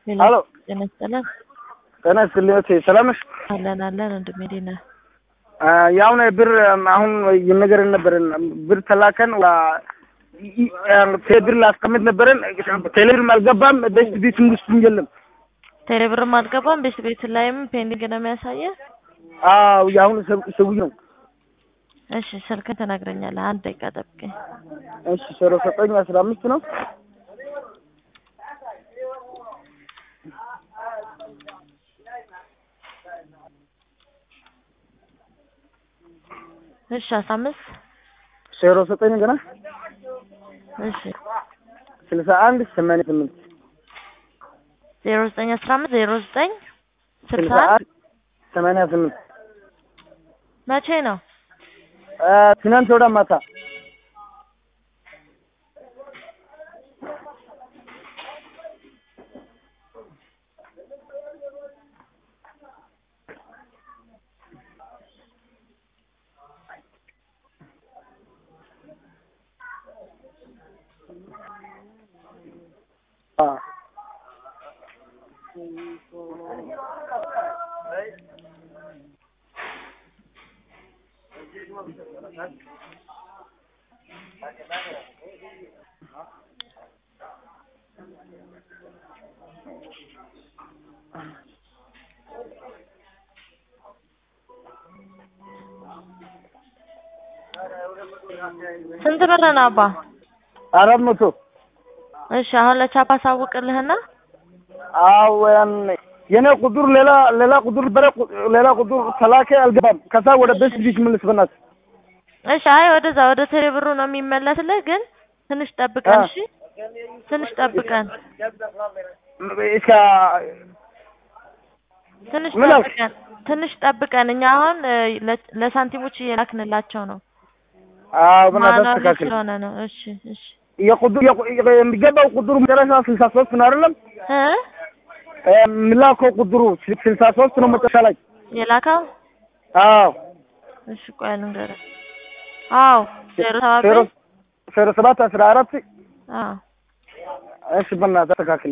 ሄሎ ጤና ይስጥልን። ጤና ይስጥልኝ እህቴ፣ ሰላም ነሽ? አለን አለን ወንድሜ እንዴት ነህ? ያሁን ብር አሁን የነገርን ነበረን ብር ተላከን ብር ላስቀምጥ ነበረን ቴሌብርም አልገባም ቤት ቤትም ውስጥ የለም። ቴሌብርም አልገባም ቤት ቤት ላይም ፔንዲንግ ነው የሚያሳየህ። አዎ የአሁኑ ሰውዬ ነው። እሺ ስልክን ትነግረኛለህ። አንድ ደቂቃ ጠብቀኝ። እሺ ዜሮ ዘጠኝ አስራ አምስት ነው እሺ አስራ አምስት ዜሮ ዘጠኝ ገና እሺ ስልሳ አንድ ሰማንያ ስምንት ዜሮ ዘጠኝ አስራ አምስት ዜሮ ዘጠኝ ስልሳ ስልሳ አንድ አንድ ሰማንያ ስምንት መቼ ነው? ትናንት ወደ ማታ አ ስንት ብር ነው አባ? አራት መቶ እሺ አሁን ለቻፓ አሳውቅልህና አዎ ያን የኔ ቁጥር ሌላ ሌላ ቁጥር በረ ሌላ ቁጥር ተላከ አልገባም። ከዛ ወደ ቤት ልጅ መልስ በናት እሺ አይ ወደዛ ወደ ቴሌብሩ ነው የሚመለስልህ፣ ግን ትንሽ ጠብቀን። አ። እሺ ትንሽ ጠብቀን፣ እስከ ትንሽ ምን አልክ? ጠብቀን፣ ትንሽ ጠብቀን። እኛ አሁን እ፣ ለ- ለሳንቲሞች እየላክንላቸው ነው። አዎ በናት ማኑዋሊ አስተካክል። ስለሆነ ነው። እሺ እሺ የቁጥር የቁ- የሚገባው ቁጥሩ መጨረሻ ስልሳ ሶስት ነው አይደለም? እ የሚላከው ቁጥሩ ስልሳ ሶስት ነው መጨረሻ ላይ። የላከው አዎ እሺ ቆይ ልንገርህ። አዎ ዜሮ ሰባት ዜሮ ዜሮ ሰባት አስራ አራት አዎ እሺ በናትህ አስተካክል።